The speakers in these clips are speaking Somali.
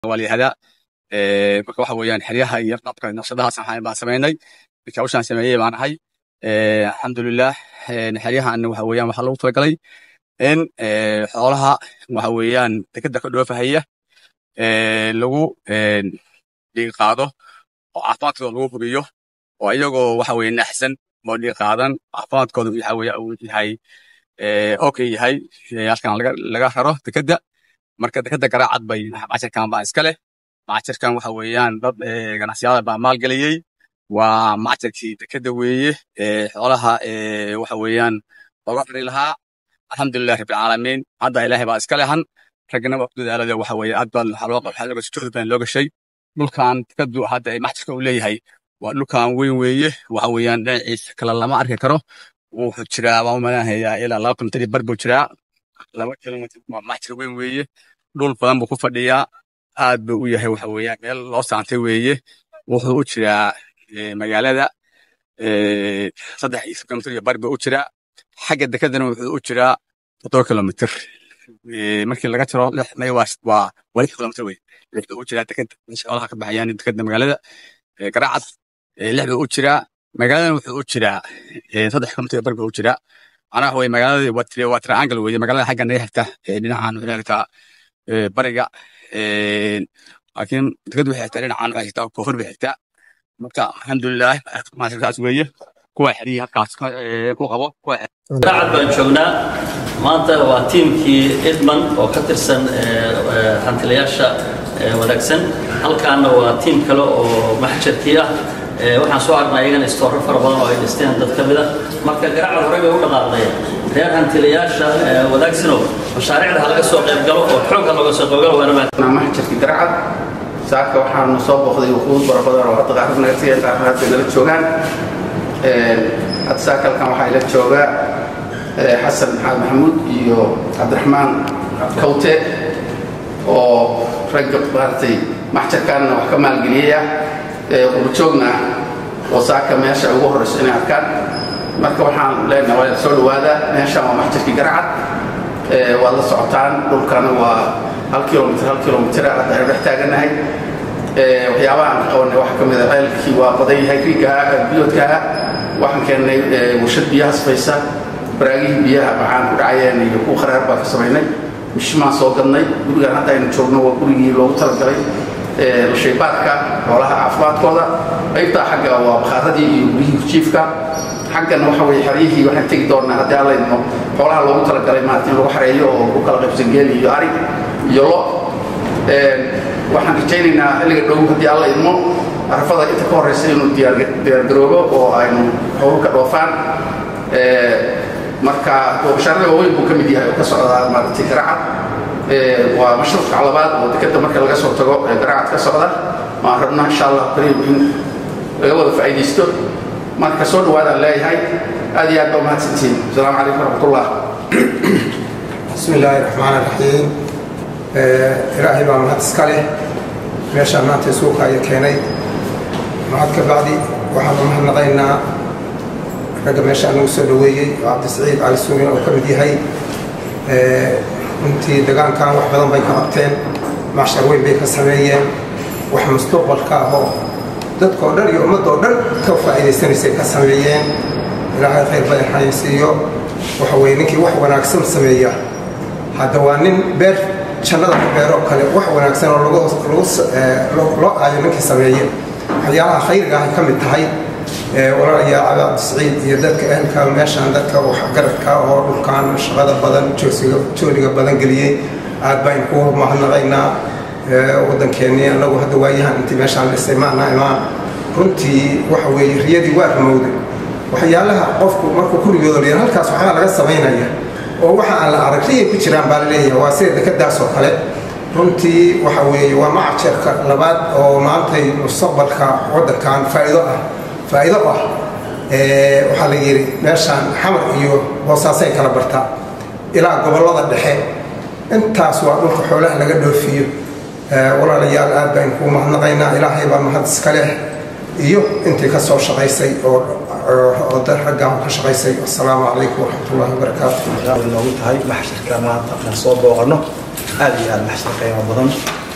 waa la yihahdaa Eh, marka waxa weeyaan xeryaha iyo qabka naqshadahaas waxaan baan samaynay marka hawshaan sameeyey baan ahay Eh, alxamdulilah eh, xeryahan waxa weeyaan waxaa loogu talagalay in eh, xoolaha waxa weeyaan dekeda ka dhoofahaya eh, lagu eh, dhiig qaado oo caafimaadkooda lagu hubiyo oo iyagoo waxa weeye naxsan oo dhiig qaadan caafimaadkooda waxa weeye uu yahay eh, okay yahay eh, halkan laga laga raro dekeda marka dekeda garaacad bay macashirkan baa iska leh macashirkan waxa weeyaan dad eh, ganacsiyada baa maalgeliyey waa macashirkii dekeda weeye eh, xoolaha eh, waxa weeyaan looga xiri lahaa alxamdulilah rabbilcaalamiin hadda ilaahay baa iska lehan raggana waa ku dadaalada waxa weeye aad baa waxaa loo waxaa looga juhdi badan loo gashay dhulkan dekadu hadda ay macashirka uu leeyahay waa dhulkan weyn weeye waxa weeyaan dhinaciisa kale lama arki karo wuxuu jiraa waan u maleynayaa ilaa laba kilomitir bar buu jiraa laba kilomitir waa macashir weyn weeye dhul badan buu ku fadhiyaa aad buu u yahay waxa weeyaan meel loo saantay weeye wuxuu u jiraa eh, magaalada eh, saddex iyo kilomitir iyo bar buu u jiraa xagga dekadana wuxuu u jiraa toddoba kilomitir Eh, markii laga jiro lix may waa waa waa lix kilomitir wey lix buu u jiraa dekada meesha xoolaha ka baxayaan dekada magaalada eh, garaacad eh, lix buu u jiraa magaaladana wuxuu u jiraa eh, saddex kilomitir iyo bar buu u jiraa macnaha waxa weye magaalada waa tri- waa triangle weeye magaalada xagga naga xigta eh, dhinacan waxay xigtaa eh, bariga eh, laakiin dekadu waxay xigtaa dhinacan waxay xigtaa koonfur bay xigtaa marka alxamdulilah maasirkaas weeye kuwa xeriyii halkaas ka- eh, ku qabo kuwa daacad baan joognaa maanta waa tiimkii idman oo ka tirsan eh, eh, hantilayaasha eh, wanaagsan halkaana waa tiim kale oo maxjarkii ah Eh, waxaan soo aragnay iyagana istooro fara badan oo ay dhisteen dad ka mida marka garacad horey bay u dhaqaaqday reer hantilayaasha eh, wanaagsano mashaariicda ha laga soo qayb galo oo xoogga looga soo qayb galo waana mahadsan maxjarka garcad saaka waxaanu soo booqday wuquud fara badan oo hadda qaarkood naga tagay qaarkood hadda nala joogaan Een, hadda saaka halkan waxaa ila jooga eh, xasan maxamed maxamuud iyo cabdiraxmaan kawte oo ragga maaragtay maxjarkaanna wax ka maalgeliyaya eh, qurjoogna ah oo saaka meesha ugu horreyso inay arkaan marka waxaan leenahay waa soo dhawaada meeshaan waa maxjarkii garcad Eh, waad la socotaan dhulkana waa hal kilomitr hal kilomitr hadda aynu dhex taagannahay Eh, waxyaabaha aan qabanay waxaa ka mid a ceelkii waa badan yahay riigaha biyoodkaha waxaan keennay eh, warshad biyaha sifaysa baraagihii biyaha maxaan ku dhacayeen iyo kuwa kharaar baa ka samaynay mishimaan soo gadnay gurigaan hadda aynu joogno waa gurigii loogu talagalay eh, shaybaadka xoolaha caafimaadkooda qaybtaa xagga waa bakhaaradii iyo guryihii jiifka xaggan waxa weye xeryihii waxaan tegi doonaa haddii alla idmo xoolaha loogu talagalay maarata in lagu xareeyo oo lagu kala qaybsan geel iyo ari iyo lo Een, waxaan rajaynaynaa xilliga dhow haddii alla idmo arafada inta ka horeysa inuu diyaar- diyaargaroobo oo aynu xooluhu ka dhoofaan Ee, marka bashaarada waaweyn buu ka mid yahay oo ka socdaa maaragtay garacad Ee, waa mashruuca labaad oo dekeda marka laga soo tago ee garacad ka socda waan rabnaa insha allah kariim in laga wada faa'iidaysto marka soo dhawaadaan leeyahay aad iyo aad baa umahadsantihiin asalaamu calaykum waraxmatullah بسم الله الرحمن الرحيم آه، إلهي بaa mahad iska leh meeshaan maanta isuuka aya keenay mahad ka bacdi waxaan u mahadnaqaynaa ragga meeshaan nagu soo dhaweeyey oo cabdisiciid cali suugin oo ka mid yahay آه، runtii degaankan wax badan bay ka qabteen macshar weyn bay ka sameeyeen wax mustaqbalka ah oo dadka oo dhan iyo ummadda oo dhan ka faa'iidaysanaysay ka sameeyeen ilaahay khayr badan xayeysiiyo waxa weeye ninkii wax wanaagsan sameeya hadda waa nin beer jannada ku beero kale wax wanaagsan oo lagu lagu s- ee, loo loo aayo ninkii sameeye waxyaalaha khayriga ahay ka mid tahay ee, walaalayaal cali cabdisiciid iyo dadka ehelka meeshaan dadka waxgaradka oo dhulkan shaqada badan joosiga jooliga badan geliyey aad baynu ku mahadnaqaynaa ee, waddankeennii annagu hadda waayahan intii meeshaan dhisay maana imaan runtii waxa weeye riyadii waa rumowday waxyaalaha qofku markuu ku riyoodo liyan halkaas waxbaa laga samaynaya oo waxa aan la arag riyay ku jiraan baa la leeyahay waa sida dekadaas oo kale runtii waxa weeye waa macajerka labaad oo maantay mustaqbalka waddankan faa'iido ah faa'iido ah Ee, waxaa la yidhi meeshaan xamar iyo boosaasay kala bartaa ilaa gobollada dhexe intaas waa dhulka xoolaha laga dhoofiyo Ee, walaalayaal aad baan kuu mahadnaqaynaa ilaahay baa mahad iska leh iyo intii ka soo shaqaysay oo oo dad raggaan ka shaqaysay assalaamu calaykum waraxmatullaahi wabarakaatu noogu tahay maxsharka maanta aan soo booqanno aad iyo aad maxshar qiimo badan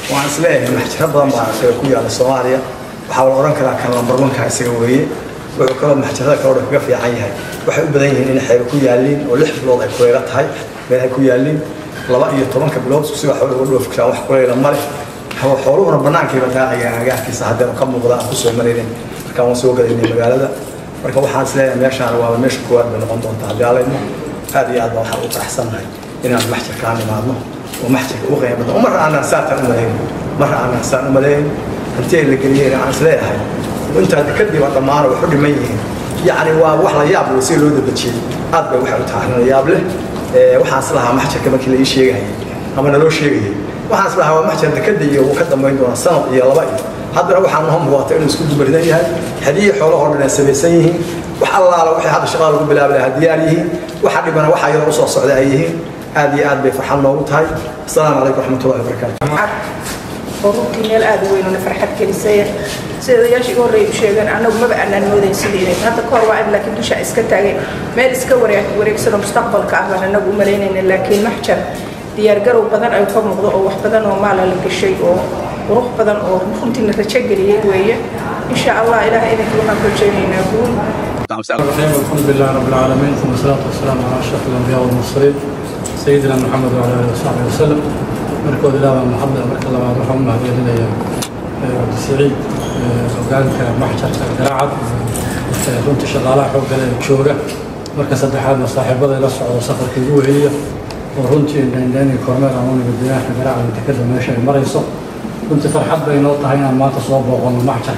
waxaan isleeyahay maxjaro badan baa isaga ku yaala soomaaliya waxaa la odhan karaa kan lambarwanka isaga weeye wuxuu kaloo maxjarada kaloo dhan kaga fiican yahay waxay u badan yihiin in xeebo ku yaaliin oo lix bilood ay kuleela tahay meel ay ku yaaliin laba iyo tobanka bilood si wax uga dhoofi karaan wax kuleela ma leh xooluhuna bannaankayba daacayaan agaarkiisa haddeen ka muuqda aan kusoo maraynin markaan waan soo galaynay magaalada marka waxaan isleeyahay meeshaan waaba meesha koowaad bay noqon doontaa haddii alayno aad iyo aad baan waxaan u faraxsannahay inaan maxjarkaan imaadno oo maxjarka u qiimo badan marra aanaan saataan u malayn marra aanaan saan u malayn intee la geliyeen aan isleeyahay intaa kadib dhammaana wax u dhiman yihiin yacni waa wax la yaab leh si loo dabajiyey aad bay waxay u tahay la yaab leh waxaan islahaa maxjarka markii la ii sheegayay ama naloo sheegayay waxaan islahaa waa maxjar dekada iyo uu ka dambayn doona sanad iyo laba iyo haddana waxaa noo muuqata inuu isku dubaridan yahay xadiyii xoolahoo dhan ay samaysan yihiin wax allaala waxay hadda shaqada lagu bilaabi lahaa diyaar yihiin waxa dhibana waxa iyadoo usoo socda ay yihiin aad iyo aad bay farxad noogu tahay asalaamu calaykum raxmatullahi wabarakaatu oo runtii meel aad u weyn oo farxad gelisaya sida odayaasha iga horreeya u sheegeen annagu maba aanaan moodayn sidii inay hadda ka hor waa in laakiin dusha iska taagay meel iska wareeg wareegsanoo mustaqbalka ah baan annagu u malaynayna laakiin maxjar diyaargarow badan ay ka muuqdo oo wax badan oo maala la gashay oo qurux badan oo runtii la rajo geliyey weeye insha allah ilaah idinkii waxaan ku rajaynaynaa guul الحمد لله رب العالمين ثم الصلاة والسلام على أشرف الأنبياء والمرسلين سيدنا محمد وعلى آله وصحبه وسلم مركود الله محمد مركز الله محمد هذه لنا عبد السعيد وقالك محجر قراعة كنت شغالة حوق الشورة مركز الدحاد صاحب هذا يلصع وسفر كيوهية ورنتي إن لاني كورمير عموني بالدنيا احنا قراعة نتكلم ماشي مريصة كنت فرحت بين نقطة هنا ما تصوب وغن المحجر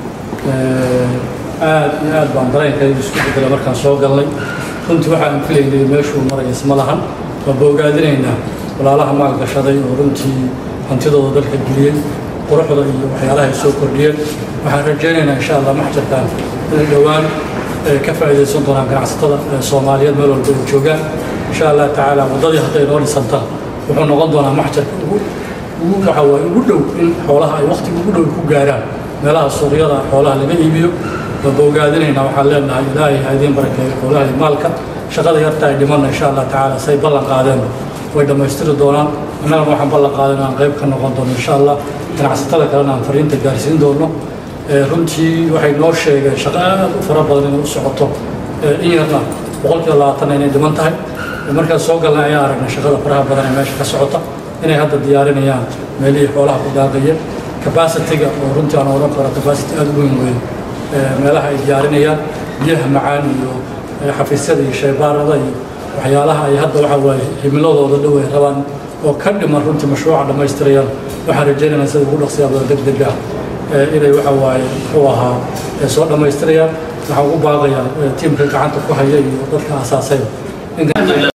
aad iyo aad baan dareenkaydu isku bedela markaan soo galnay runtii waxaan filaynay meeshuu maraya isma lahan waa boogaadinaynaa walaalaha maalgashaday oo runtii hantidooda dalka geliyey quruxda iyo waxyaalaha ay soo kordhiyeen waxaan rajaynaynaa insha allah maxjarkan inay dhowaan ka faa'iidaysan doonaan ganacsatada soomaaliyeed meel walba ay joogaan insha allah tacaala waddadii hadday noo dhisanta wuxuu noqon doonaa maxjarka ugu ugu waxa waaye ugu dhow in xoolaha ay waqtiga ugu dhow ku gaaraan meelaha suuqyada xoolaha laga iibiyo boogaadinayna waxaan leenahay ilaahay ha idiin barakeeyo xoolaha iyo maalka shaqada yarta ay dhimanna insha allah tacaala say ballan qaadeen way dhammaystiri doonaan annagana waxaan ballan qaadan aan qayb ka noqon doono insha allah ganacsatada kalena aan fariinta gaarsiin doono runtii waxay noo sheegeen shaqo aad u fara badan inay u socoto in yarna boqolkiiba labaatan inay dhiman tahay markaan soo galnay ayaa aragnay shaqada faraha badan ee meesha ka socota inay hadda diyaarinayaan meelihii xoolaha ku daaqayeen capacity-ga oo runtii aan odhan karo capacity aad u weyn weyn meelaha ay diyaarinayaan biyaha macaan iyo xafiisyada iyo shaybaarada iyo waxyaalaha ay hadda waxa waaye himiladooda dhow ay rabaan oo ka dhiman runtii mashruuca dhammaystirayaan waxaan rajaynaynaa sida ugu dhaqsiyaabada deg deg ah inay waxa waaye muxuu ahaa soo dhammaystirayaan waxaan ugu baaqayaa tiimka gacanta ku haya iyo dadka aasaasayba